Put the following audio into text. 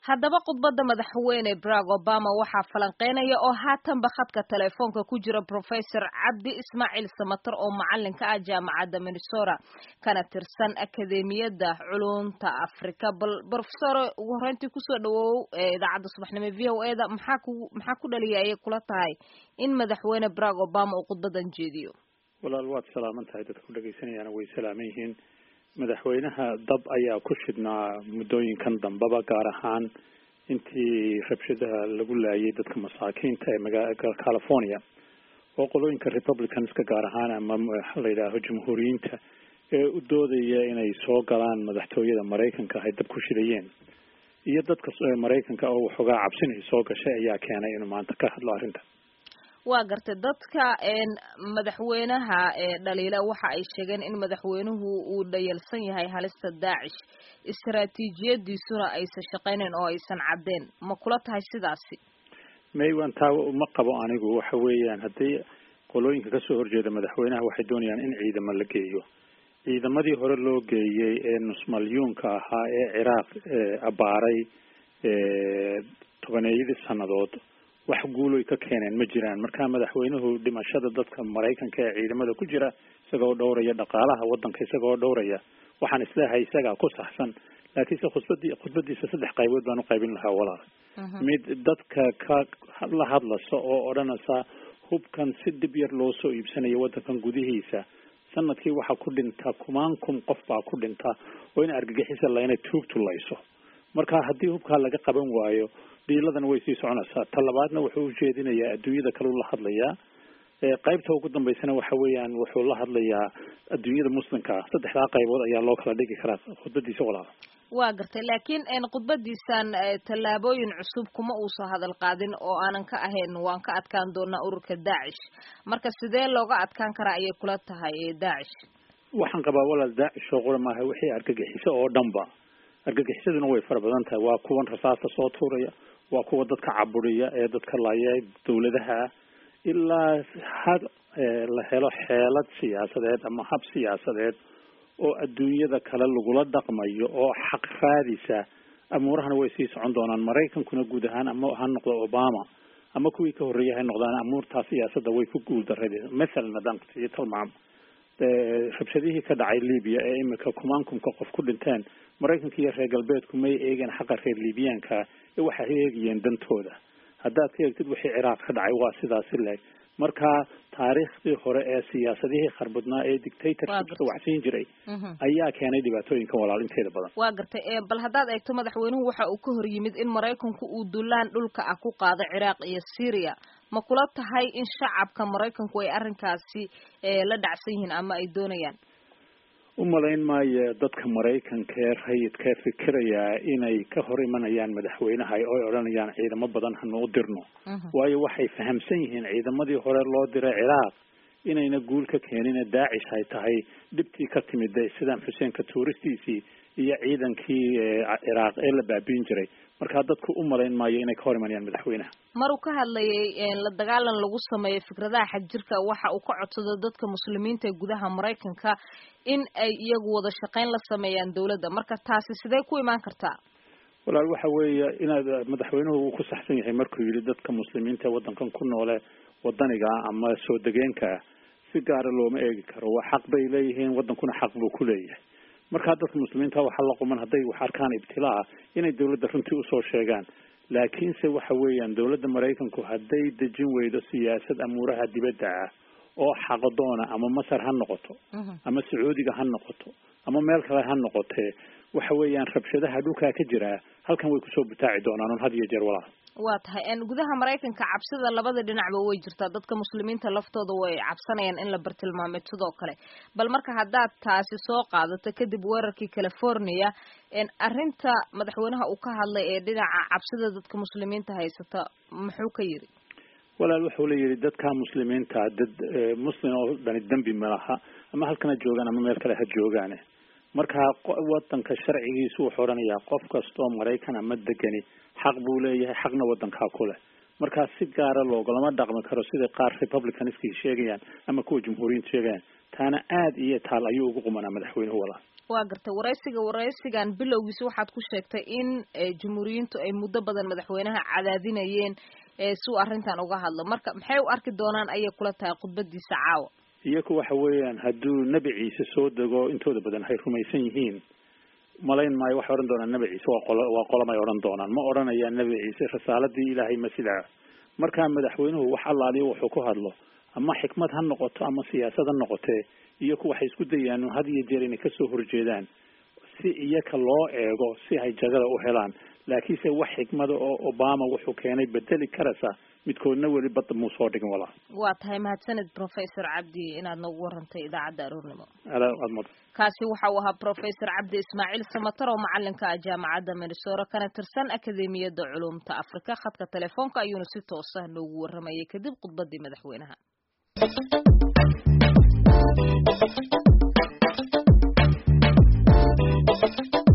haddaba khudbadda madaxweyne barack obama waxaa falanqeynaya oo haatanba khadka telefoonka ku jira professor cabdi ismaaciil samatar oo macalinka ah jaamacadda minnesota kana tirsan akademiyadda culunta africa bal professor ugu horreyntii kusoo dhawow idaacadda subaxnimo v o e da maxaa ku maxaa ku dhaliya ayay kula tahay in madaxweyne barack obama uu khudbadan jeediyo walaal waad salaaman tahay dadka ku dhagaysanayaana way salaaman yihiin madaxweynaha dab ayaa ku shidhnaa muddooyinkan dambeba gaar ahaan intii rabshadaha lagu laayay dadka masaakiinta ee magaa california oo qolooyinka republicanska gaar ahaan ama waxa la yidhaaho jamhuuriyiinta ee u doodaya inay soo galaan madaxtooyada maraykanka ay dab ku shidayeen iyo dadka maraykanka oo waxoogaa cabsinay soo gashay ayaa keenay inuu maanta ka hadlo arrinta waa gartay dadka madaxweynaha dhaliila waxa ay sheegeen in madaxweynuhu uu dhayalsan yahay halista daacish istaraatiijiyadiisuna aysan shaqaynayn oo aysan caddeen ma kula tahay sidaasi maywan taa ma qabo anigu waxa weeyaan haddii qolooyinka kasoo horjeeda madaxweynaha waxay doonayaan in ciidamo la geeyo ciidamadii hore loo geeyey ee nusmalyuunka ahaa ee ciraaq abaaray tobaneeyadii sannadood wax guuloy ka keeneen ma jiraan marka madaxweynuhu dhimashada dadka maraykanka ee ciidamada ku jira isagoo dhowraya dhaqaalaha waddanka isagoo dhowraya waxaan isleehay isagaa ku saxsan laakiinse khudbadii khudbadiisa saddex qaybood baan uqaybin lahaa walaal mid dadka ka la hadlasa oo odhanaysa hubkan si dib yar loo soo iibsanayo waddankan gudihiisa sanadkii waxaa ku dhinta kumaan kun qof baa ku dhinta oo in argagixisa layna tuugtulayso marka haddii hubkaa laga qaban waayo dhiiladana way sii soconaysaa ta labaadna wuxuu ujeedinayaa adduunyada kaleu la hadlayaa qaybta ugu dambeysana waxa weeyaan wuxuu la hadlayaa adduunyada muslimka ah saddexdaa qaybood ayaa loo kala dhigi karaa khudbadiisa walaal waa gartay laakiin khudbadiisan tallaabooyin cusub kuma uusan hadal qaadin oo aanan ka ahayn waan ka adkaan doonaa ururka daacish marka sidee looga adkaan karaa ayay kula tahay daacish waxaan qabaa walaal daacish oo qura maaha wixii argagixiso oo dhanba argagixisaduna way fara badan tahay waa kuwan rasaasta soo tuuraya waa kuwa dadka caburiya ee dadka laaya dawladaha ah ilaa had la helo xeelad siyaasadeed ama hab siyaasadeed oo adduunyada kale lagula dhaqmayo oo xaq raadisa amuurahana way sii socon doonaan maraykankuna guud ahaan ama ha noqdo obama ama kuwii ka horreeyay ha noqdaan amuurtaa siyaasadda way ku guuldareen mathalan haddaan kusiiyo tilmaamo rabshadihii ka dhacay libya ee imika kumaankumka qof ku dhinteen maraykanka iyo reer galbeedku may eegeen xaqa reer libiyaanka ee waxay eegayeen dantooda haddaad ka eegtid wixii ciraaq ka dhacay waa sidaasi leeg marka taariikhdii hore ee siyaasadihii kharbadnaa ee dictatorshipka waxsiin jiray ayaa keenay dhibaatooyinkan walaal inteeda badan waa gartay bal haddaad eegto madaxweynuhu waxa uu ka hor yimid in maraykanku uu dulaan dhulka ah ku qaado ciraaq iyo syria ma kula tahay in shacabka maraykanku ay arrinkaasi la dhacsan yihiin ama ay doonayaan umalayn maayo dadka maraykanka ee rayidka fikirayaa inay ka hor imanayaan madaxweynaha oo ay odhanayaan ciidamo badan hanu u dirno waayo waxay fahamsan yihiin ciidamadii hore loo diray ciraaq inayna guul ka keenina daacish ay tahay dhibtii ka timid sidaam xuseenka tuuristiisii iyo ciidankii ciraaq ee la baabiin jiray markaa dadku u malayn maayo inay ka hor imanayaan madaxweynaha maruu ka hadlayay la dagaalan lagu sameeyo fikradaha xagjirka waxa uu ka codsado dadka muslimiinta ee gudaha maraykanka in ay iyagu wada shaqayn la sameeyaan dawladda marka taasi sidee ku imaan kartaa walaal waxa weeye inaad madaxweynuhu uu ku saxsan yahay markuu yidhi dadka muslimiinta ee waddankan ku noole wadaniga ama soo degeenka si gaara looma eegi karo waa xaq bay leeyihiin waddankuna xaq buu ku leeyahay markaa dadka muslimiinta waxaa la quman hadday wax arkaan ibtilaa inay dawladda runtii usoo sheegaan laakiinse waxa weeyaan dawladda maraykanku hadday dejin weydo siyaasad amuuraha dibadda ah oo xaqdoona ama masar ha noqoto ama sacuudiga ha noqoto ama meel kale ha noqotee waxa weeyaan rabshadaha dhulkaa ka jiraa halkan way kusoo butaaci doonaan un had iyo jeer walaal waa tahay gudaha maraykanka cabsida labada dhinacba way jirtaa dadka muslimiinta laftooda way cabsanayaan in la bartilmaamay sidoo kale bal marka haddaad taasi soo qaadato kadib weerarkii california arrinta madaxweynaha uu ka hadlay ee dhinaca cabsida dadka muslimiinta haysata muxuu ka yidhi walaal wuxuu la yidhi dadka muslimiinta dad muslim oo dhani dembi malaha ama halkana joogaan ama meel kale ha joogaane marka wadanka sharcigiisu wuxuu odhanayaa qof kastoo maraykan ama degani xaq buu leeyahay xaqna wadankaa ku leh markaa si gaara loogolama dhaqmi karo sida qaar republicanskii sheegayaan ama kuwa jumhuuriyiinta sheegayaan taana aad iyo taal ayuu ugu qumanaa madaxweynuhu walaal waa gartay waraysiga waraysigan bilowgiisa waxaad ku sheegtay in jumhuuriyiintu ay muddo badan madaxweynaha cadaadinayeen si uu arrintan uga hadlo marka maxay u arki doonaan ayay kula tahay khudbadiisa caawa iyaku waxa weeyaan hadduu nebi ciise soo dego intooda badan hay rumaysan yihiin malayn maayo waxay odhan doonaan nebi ciise waa qolo waa qolamay odhan doonaan ma odhanayaan nebi ciise risaaladii ilaahay ma sidaa markaa madaxweynuhu wax allaaliyo wuxuu ku hadlo ama xikmad ha noqoto ama siyaasad ha noqotee iyaku waxay isku dayaan had iyo jeer inay kasoo horjeedaan si iyaka loo eego si ay jagada u helaan laakiinse wax xikmada oo obama wuxuu keenay bedeli karaysa midkoodna weli badda muu soo dhigin walaa waa tahay mahadsanid professor cabdi inaad noogu warantay idaacadda aroornimo aad mudan kaasi waxa uu ahaa professor cabdi ismaaciil samatar oo macalinka ah jaamacadda minnesota kana tirsan akademiyadda culumta afrika khadka telefoonka ayuuna si toosa noogu waramayay kadib khudbadii madaxweynaha Thank you.